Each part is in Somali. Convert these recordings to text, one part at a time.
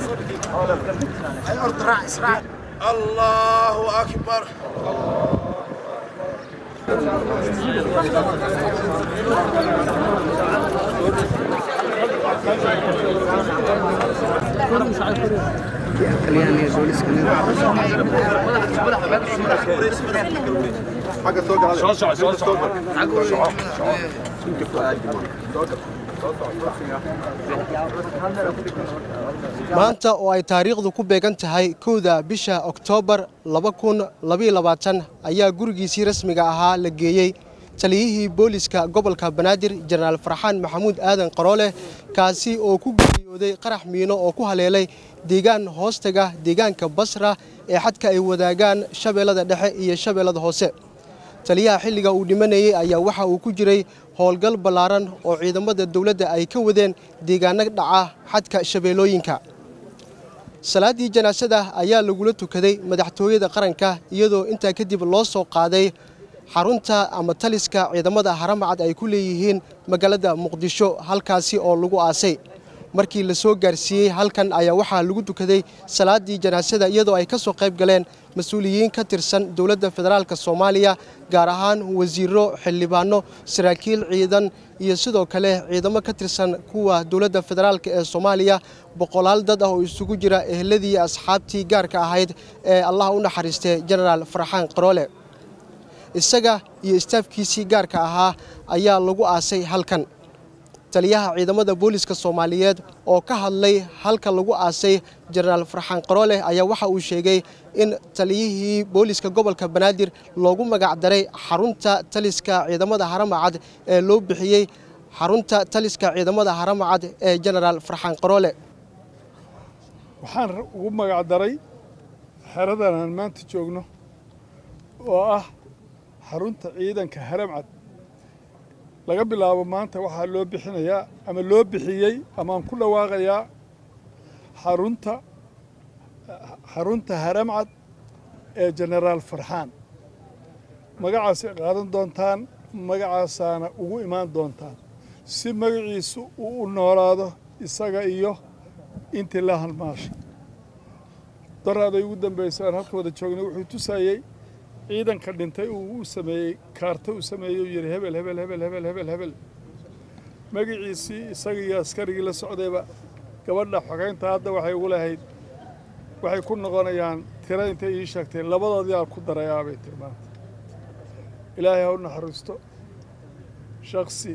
الله أكبر maanta oo ay taariikhdu ku beegan tahay kowda bisha oktoobar ayaa gurigiisii rasmiga ahaa la geeyey taliyihii booliska gobolka banaadir jenaraal farxaan maxamuud aadan qaroole kaasi oo ku geeriyooday qarax miino oo ku haleelay deegaan hoostaga deegaanka basra ee xadka ay wadaagaan shabeellada dhexe iyo shabeellada hoose taliyaha xilliga uu dhimanayey ayaa waxa uu ku jiray howlgal ballaaran oo ciidamada dowladda ay ka wadeen deegaano dhaca xadka shabeellooyinka salaaddii janaasada ayaa lagula tukaday madaxtooyada qaranka iyadoo intaa kadib loo soo qaaday xarunta ama taliska ciidamada haramacad ay ku leeyihiin magaalada muqdisho halkaasi oo lagu aasay markii la soo gaarsiiyey halkan ayaa waxaa lagu tukaday salaaddii janaasada iyadoo ay ka soo qayb galeen mas-uuliyiin ka tirsan dowladda federaalk soomaaliya gaar ahaan wasiiro xildhibaano saraakiil ciidan iyo sidoo kale ciidamo ka tirsan kuwa dowladda federaalk ee soomaaliya boqolaal dad ah oo isugu jira ehladii asxaabtii gaarka ahayd ee allah u naxariistay jenaraal farxaan qaroole isaga iyo istaafkiisii gaarka ahaa ayaa lagu aasay halkan taliyaha ciidamada booliska soomaaliyeed oo ka hadlay halka lagu aasay jenaraal farxaan qaroole ayaa waxa uu sheegay in taliyihii booliska gobolka banaadir loogu magac daray xarunta taliska ciidamada haramacad ee loo bixiyey xarunta taliska ciidamada haramacad ee jenaraal farxaan qaroole waxaan ugu magac daray xeradan aan maanta joogno oo ah xarunta ciidanka haramcad laga bilaabo maanta waxaa loo bixinayaa ama loo bixiyey amaaan ku dhawaaqayaa xarunta xarunta haramcad ee jenaraal farxaan magacaasay qaadan doontaan magacaasaana ugu imaan doontaan si magaciisu uu u noolaado isaga iyo intii la halmaashay daraaday ugu dambaysa aan halka wada joognay wuxuu tusayey ciidanka dhintay uu u sameeyey kaarta uu sameeyey uu yidhi hebel hebel hebel hebel hebel hebel magaciisii isagii iyo askarigii la socdayba gabadha xogeynta hadda waxay ugu lahayd waxay ku noqonayaan tiro intay ii sheegtay labadoodii aan ku darayaa bay tiri maanta ilaahay ha u naxariisto shaksi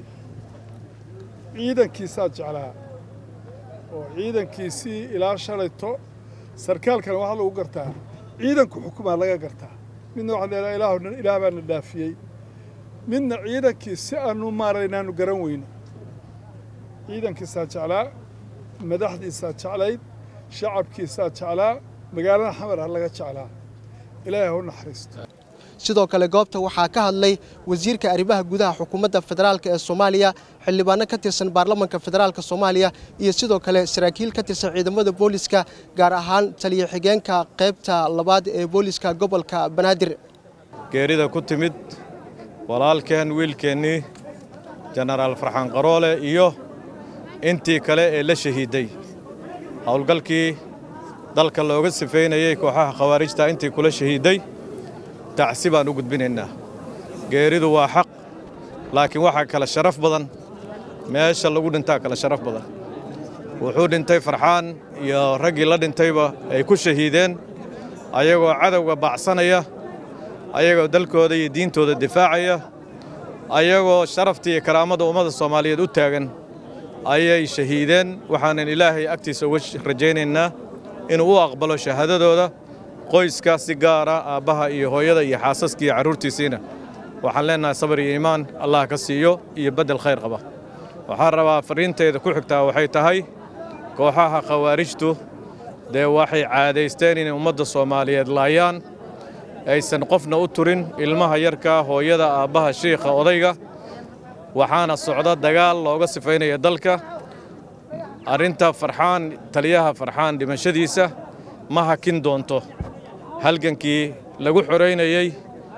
ciidankiisaa jeclaa oo ciidankiisii ilaa shalayto sarkaalkan waxaa lagu gartaa ciidanku xukumaa laga gartaa midna waxaan leedahay ilaah ilaah baana dhaafiyey midna ciidankii si aanu maaraynaanu garan weyno ciidankiisaa jeclaa madaxdiisaa jeclayd shacabkiisaa jeclaa magaalada xamar ha laga jeclaa ilaahay ha u naxariisto sidoo kale goobta waxaa ka hadlay wasiirka arrimaha gudaha xukuumadda federaalk ee soomaaliya xildhibaano ka tirsan baarlamanka federaalk soomaaliya iyo sidoo kale saraakiil ka tirsan ciidamada booliska gaar ahaan taliya xigeenka qaybta labaad ee booliska gobolka banaadir geerida ku timid walaalkeen wiilkeennii jenaraal farxaan qaroole iyo intii kale ee la shahiiday howlgalkii dalka looga sifaynayey kooxaha khawaarijta intii kula shahiiday tacsi baan u gudbinaynaa geeridu waa xaq laakiin waxaa kale sharaf badan meesha lagu dhintaa kale sharaf badan wuxuu dhintay farxaan iyo raggii la dhintayba ay ku shahiideen ayagoo cadowga baacsanaya ayagoo dalkooda iyo diintooda difaacaya ayagoo sharaftii iyo karaamada ummadda soomaaliyeed u taagan ayay shahiideen waxaanan ilaahay agtiisa uga rajaynaynaa inuu u aqbalo shahaadadooda qoyska si gaara aabbaha iyo hooyada iyo xaasaska iyo carruurtiisiina waxaan leennahay sabar iyo iimaan allah ka siiyo iyo beddel khayr qaba waxaan rabaa farriintayda ku xigtaa waxay tahay kooxaha khawaarijtu dee waxay caadaysteen inay ummadda soomaaliyeed laayaan aysan qofna u turin ilmaha yarka hooyada aabbaha shiikha odayga waxaana socda dagaal looga sifaynaya dalka arrinta farxaan taliyaha farxaan dhimashadiisa ma hakin doonto halgankii lagu xoraynayey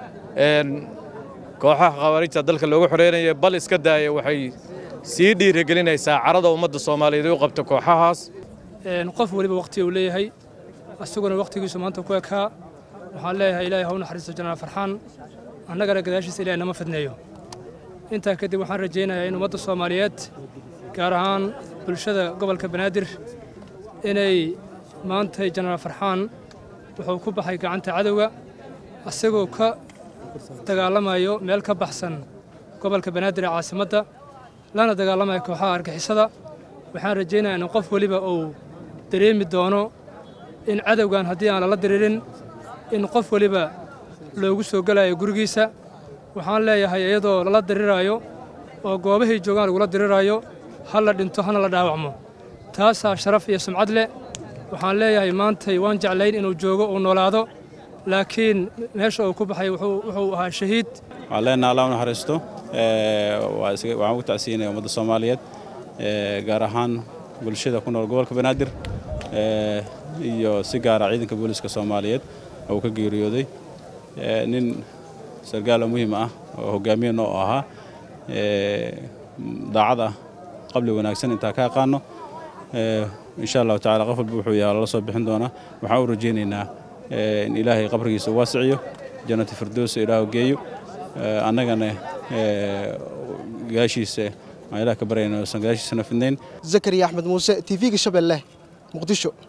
kooxaha khawaarijta dalka loogu xoraynayay bal iska daaya waxay sii dhiirigelinaysaa carada ummadda soomaaliyeed u qabta kooxahaas qof weliba waqti uu leeyahay isaguna waqtigiisu maanta ku ekaa waxaan leeyahay ilaahay ha u naxariisto jenaraal farxaan annagana gadaashiisa ilahay nama fidneeyo intaa kadib waxaan rajaynayaa in ummadda soomaaliyeed gaar ahaan bulshada gobolka banaadir inay maantay jenaraal farxaan wuxuu ku baxay gacanta cadowga isagoo ka dagaalamayo meel ka baxsan gobolka banaadir ee caasimadda lana dagaalamayo kooxaha argixisada waxaan rajaynayaa in qof weliba uu dareemi doono in cadowgan haddii aan lala diriirin in qof weliba loogu soo gelayo gurigiisa waxaan leeyahay iyadoo lala diriraayo oo goobahay joogaan lagula diriraayo ha la dhinto hana la dhaawacmo taasaa sharaf iyo sumcad leh waxaan leeyahay maantay waan jeclayn inuu joogo uu noolaado laakiin meesha uu ku baxay wuxuu ahaa shahiid waxaan leenaha allah u naxariisto waxaan ugu tacsiinaya ummadda soomaaliyeed gaar ahaan bulshada ku nool gobolka banaadir iyo si gaara ciidanka booliiska soomaaliyeed oo uu ka geeriyooday nin sargaal oo muhiim ah oo hogaamiye noo ahaa daacad ah qabli wanaagsan intaa ka aqaano insha allahu tacala qof walba wuxuu yahay lala soo bixin doonaa waxaan u rajaynaynaa in ilaahay qabrigiisa waasiciyo jannati firdowsa ilaahu geeyo annagana gaashiisa aan ilaah ka baryayna uusan gaashiisana fidnayn zakariya axmed muuse tv-ga shabeelle muqdisho